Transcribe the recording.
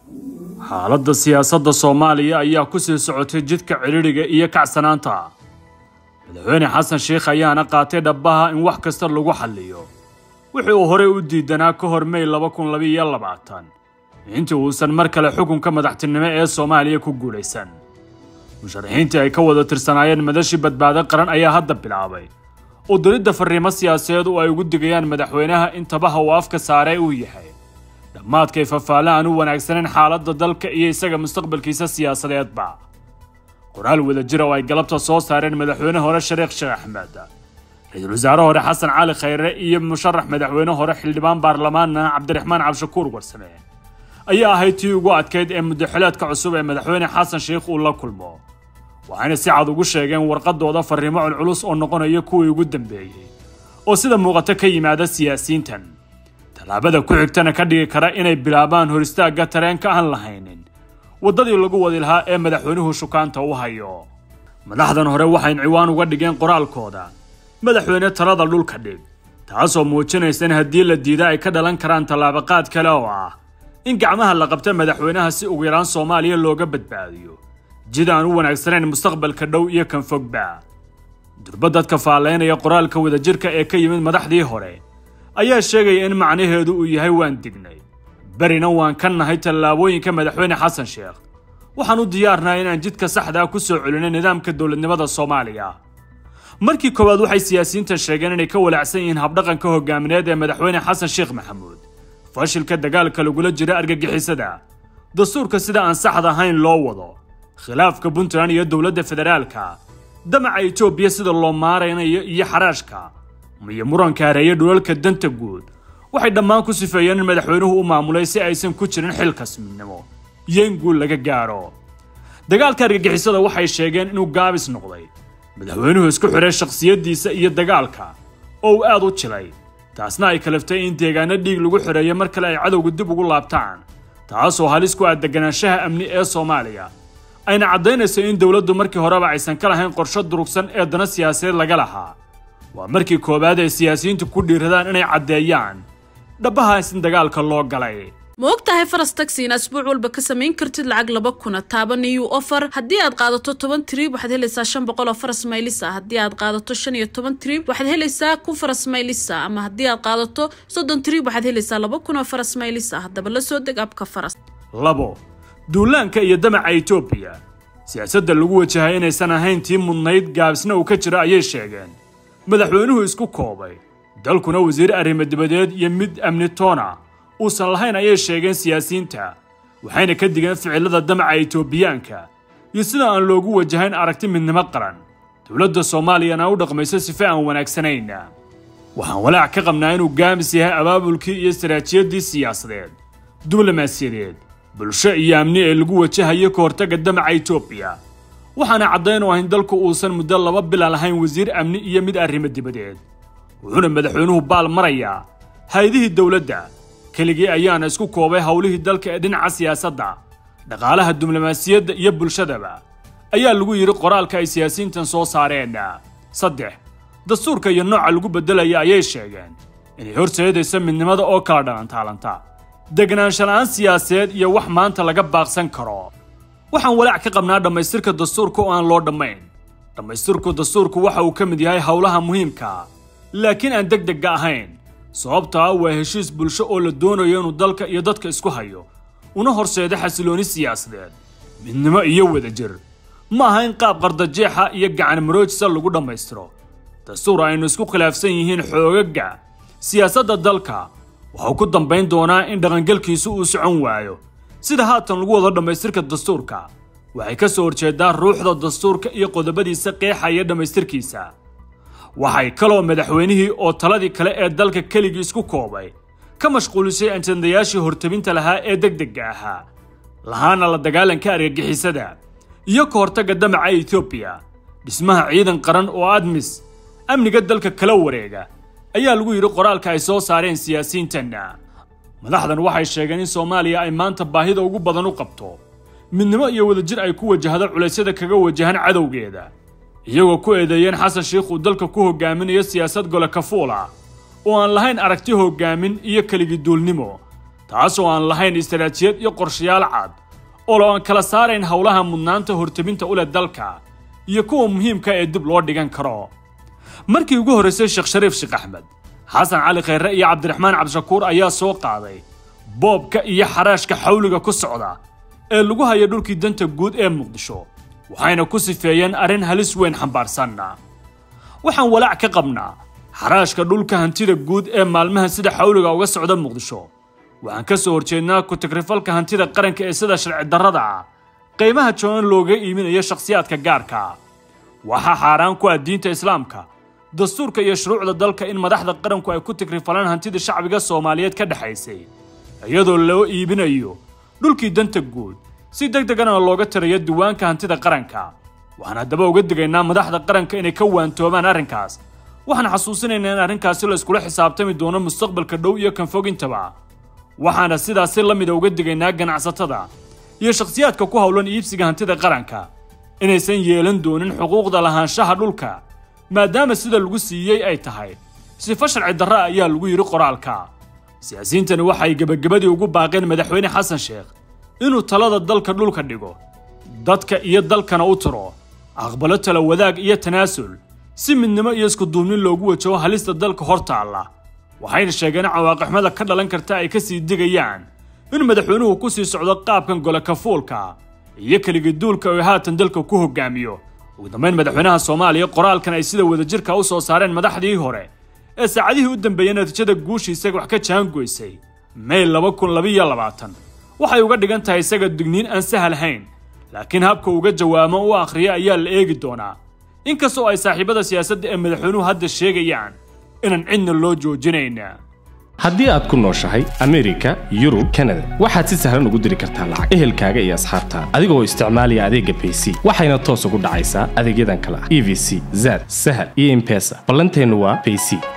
xaaladda siyaasadda soomaaliya ayaa ku sii socotay jidka cidhidhiga iyo kacsanaanta madaxweyne xasan sheikh ayaana qaatay dhabbaha in wax kasta lagu xalliyo wixii uu horey u diidanaa ka hor mey laba kun labiiyo labaatan intii uusan mar kale xukunka madaxtinimo ee soomaaliya ku guulaysan musharaxiintii ay ka wada tirsanaayeen madashii badbaado qaran ayaa hadda bilaabay oo diridda farriimo siyaasadeed oo ay ugu digayaan madaxweynaha in tabaha uu afka saaree uu yahay dhammaadkay fafaale aan u wanaagsaneyn xaaladda dalka iyo isaga mustaqbalkiisa siyaasadeedba qoraal wada jira oo ay galabta soo saareen madaxweyne hore shariikh sheekh axmed ra-iisul wasaare hore xasan cali khayre iyo musharax madaxweyne hore xildhibaan baarlamaanna cabdiraxmaan cabshakuur warsame ayaa ahayd tii ugu adkayd ee muddaxileedka cusub ee madaxweyne xasan sheikh uu la kulmo waxayna si cad ugu sheegeen warqadooda farriimo culculus oo noqonaya kuwii ugu dambeeyey oo sida muuqato ka yimaada siyaasiyiintan tallaabada ku xigtana ka dhigi kara inay bilaabaan hor istaagga tareenka aan lahaynin waddadii lagu wadi lahaa ee madaxweynuhu shukaanta u hayo madaxdan hore waxay ciwaan uga dhigeen qoraalkooda madaxweyne talada dhulka dhig taasoo muujinaysa in haddii la diida ay ka dhalan karaan tallaabaqaad kale oo ah in gacmaha la qabta madaxweynaha si ugu yaraan soomaaliya looga badbaadiyo jid aan u wanaagsanayn mustaqbalka dhow iyo kan fogba durba dadka faallaynaya qoraalka wadajirka ee ka yimid madaxdii hore ayaa sheegaya in macnaheedu uu yahay waan dignay berina waan ka nahay tallaabooyinka madaxweyne xasan sheekh waxaan u diyaarnahay inaan jidka saxdaa ku soo celinay nidaamka dowladnimada soomaaliya markii koowaad waxay siyaasiyiintan sheegeen inay ka walaacsan yihiin habdhaqanka hogaamineed ee madaxweyne xasan sheekh maxamuud fashilka dagaalka lagula jira argagixisada dastuurka sida aan saxda ahayn loo wado khilaafka puntland iyo dowladda federaalka damaca etoobiya sida loo maaraynayo iyo xaraashka iyo muranka hareeya dhulalka danta guud waxay dhammaan ku sifeeyeen in madaxweynuhu u maamulay si aysan ku jirin xilkasminimo iyo in guul laga gaadho dagaalka argagixisada waxay sheegeen inuu gaabis noqday madaxweynuhu isku xiray shakhsiyaddiisa iyo dagaalka oo uu aad u jilay taasna ay kalaftay in deegaano dhiig lagu xoreeyo mar kale ay cadowga dib ugu laabtaan taasoo halis ku ah deganaanshaha amni ee soomaaliya ayna caddaynayso in dowladdu markii horeba aysan ka lahayn qorsho durugsan ee dana siyaasadeed laga lahaa waa markii koowaad ay siyaasiyiintu ku dhiiradaan inay caddeeyaan dhabbahaas in dagaalka loo galay ma og tahay faras taxi in asbuuc walba ka samayn kartid lacag laba kuna taaba niyu offer haddii aad qaadato toban trib waxaad helaysaa shan boqol oo faras maylisa haddii aad qaadato shan iyo toban trib waxaad helaysaa kun faras maylisa ama haddii aad qaadato soddon trib waxaad helaysaa laba kun oo faras maylisa haddaba la soo deg abka faras labo duulaanka iyo damaca etoobiya siyaasadda lagu wajahay inaysan ahayn tii mudnayd gaabisna uu ka jiro ayay sheegeen madaxweynuhu isku koobay dalkuna wasiir arrimo dibadeed iyo mid amni toona uusan lahayn ayay sheegeen siyaasiyiinta waxayna ka digeen ficilada damaca etoobiyaanka iyo sida aan loogu wajahayn aragti midnimo qaran dowladda soomaaliyana u dhaqmayso sife aan wanaagsanayn waxaan walaac ka qabnaa inuu gaamis yahay abaabulkii iyo saraajiyaddii siyaasadeed diblomaasiyadeed bulsho iyo amni ee lagu wajahayo ka hortagga damaca etoobiya waxaana caddayn u ahayn dalku uusan muddo laba bila lahayn wasiir amni iyo mid arrimo dibadeed wuxuuna madaxweynuhu baal marayaa hay-adihii dowladda keligii ayaana isku koobay howlihii dalka ee dhinaca siyaasadda dhaqaalaha diblomaasiyadda iyo bulshadaba ayaa lagu yidhi qoraalka ay siyaasiyiintan soo saareen saddex dastuurka iyo nooca lagu beddelaya ayay sheegeen inay horseedayso midnimada oo kala dhalantaalanta deganaansha la'aan siyaasadeed iyo wax maanta laga baaqsan karo waxaan walaac ka qabnaa dhammaystirka dastuurka oo aan loo dhammayn dhammaystirku dastuurku waxa uu ka mid yahay howlaha muhiimka laakiin aan deg degga ahayn sababtaa waa heshiis bulsho oo la doonayo inuu dalka iyo dadka isku hayo una horseedo xasilooni siyaasadeed midnimo iyo wadajir ma aha in qaab qardajeexa iyo gacan maroojisa lagu dhammaystiro dastuur aynu isku khilaafsan yihiin xoogagga siyaasadda dalka waxau ku dambayn doonaa in dhaqangelkiisu uu socon waayo sida haatan lagu wado dhammaystirka dastuurka waxay ka soo horjeedaa ruuxda dastuurka iyo qodobadiisa qeexaya dhammaystirkiisa waxay kaloo madaxweynihii oo taladii kale ee dalka keligii isku koobay ka mashquulisay ajandayaashii hortabinta lahaa ee degdegga ahaa lahaana la dagaalanka argagixisada iyo ka hortagga damaca etoobiya dhismaha ciidan qaran oo admis amniga dalka kala wareega ayaa lagu yidhi qoraalka ay soo saareen siyaasiyiintanna madaxdan waxay sheegeen in soomaaliya ay maanta baahida ugu badan u qabto midnimo iyo wadajir ay ku wajahdo culaysyada kaga wajahan cadowgeeda iyagoo ku eedeeyeen xasan sheikh uu dalka ku hogaaminayo siyaasad gole kafuula oo aan lahayn aragti hogaamin iyo keligiduulnimo taasoo aan lahayn istaraatijiyad iyo qorshayaal cad oo lo aan kala saarayn howlaha mudnaanta horteminta u leh dalka iyo kuwa muhiimka ee dib loo dhigan karo markii ugu horraysay sheekh shariif sheekh axmed xasan cali khayre iyo cabdiraxmaan cabdishakuur ayaa soo qaaday boobka iyo xaraashka xawliga ku socda ee lagu hayo dhulkii danta guud ee muqdisho waxayna ku sifeeyeen arrin halis weyn xambaarsanna waxaan walaac ka qabnaa xaraashka dhulka hantida guud ee maalmaha sida xawliga uga socda muqdisho waxaan ka soo horjeednaa ku-tagrifalka hantida qaranka ee sida sharci darrada ah qiimaha joonan looga iiminayo shakhsiyaadka gaarka waxaa xaaraan ku ah diinta islaamka dastuurka iyo shuruucda dalka in madaxda qaranku ay ku tigrifalaan hantida shacbiga soomaaliyeed ka dhexaysay iyadoo loo iibinayo dhulkii danta guud si deg degana looga tirayo diiwaanka hantida qaranka waxaan haddaba uga digaynaa madaxda qaranka inay ka waantoobaan arrinkaas waxaan xasuusinaynaa in arrinkaasi la iskula xisaabtami doono mustaqbalka dhow iyo kan fogintaba waxaana sidaasi la mida uga digaynaa ganacsatada iyo shakhsiyaadka ku howlan iibsiga hantida qaranka inaysan yeelan doonin xuquuqda lahaanshaha dhulka maadaama sida lagu siiyey ay tahay sifo sharci darra ayaa lagu yidhi qoraalka siyaasiyiintani waxay gebagabadii ugu baaqeen madaxweyne xasan sheekh inuu talada dalka dhulka dhigo dadka iyo dalkana u tiro aqbalo tala wadaag iyo tanaasul si midnimo iyo iskuduubnin loogu wajaho halista dalka hor taalla waxayna sheegeen cawaaqixmada ka dhalan karta ay ka sii digayaan in madaxweynuhu ku sii socdo qaabkan gole kafuulka iyo keligiduulka oo haatan dalka ku hogaamiyo ugu dambayn madaxweynaha soomaaliya qoraalkan ay sida wadajirka u soo saareen madaxdii hore ee saacadihii u dambeeyey natiijada guushiisa wax ka jaangoysay may laba kun labiyo labaatan waxay uga dhigan tahay isaga digniin aan sahalhayn laakiin habka uga jawaamo u akhriya ayaa la eegi doonaa inkastoo ay saaxiibada siyaasadda ee madaxweynuhu hadda sheegayaan inaan cidna loo joojinayna haddii aad ku nooshahay amerika yurub kanada waxaad si sahlan ugu diri kartaa lacag ehelkaaga iyo asxaabtaada adigoo isticmaalaya adeegga bayc waxayna toos ugu dhacaysaa adeegyadan kale ah e v c zad sahal iyo impesa ballanteennu waa bayc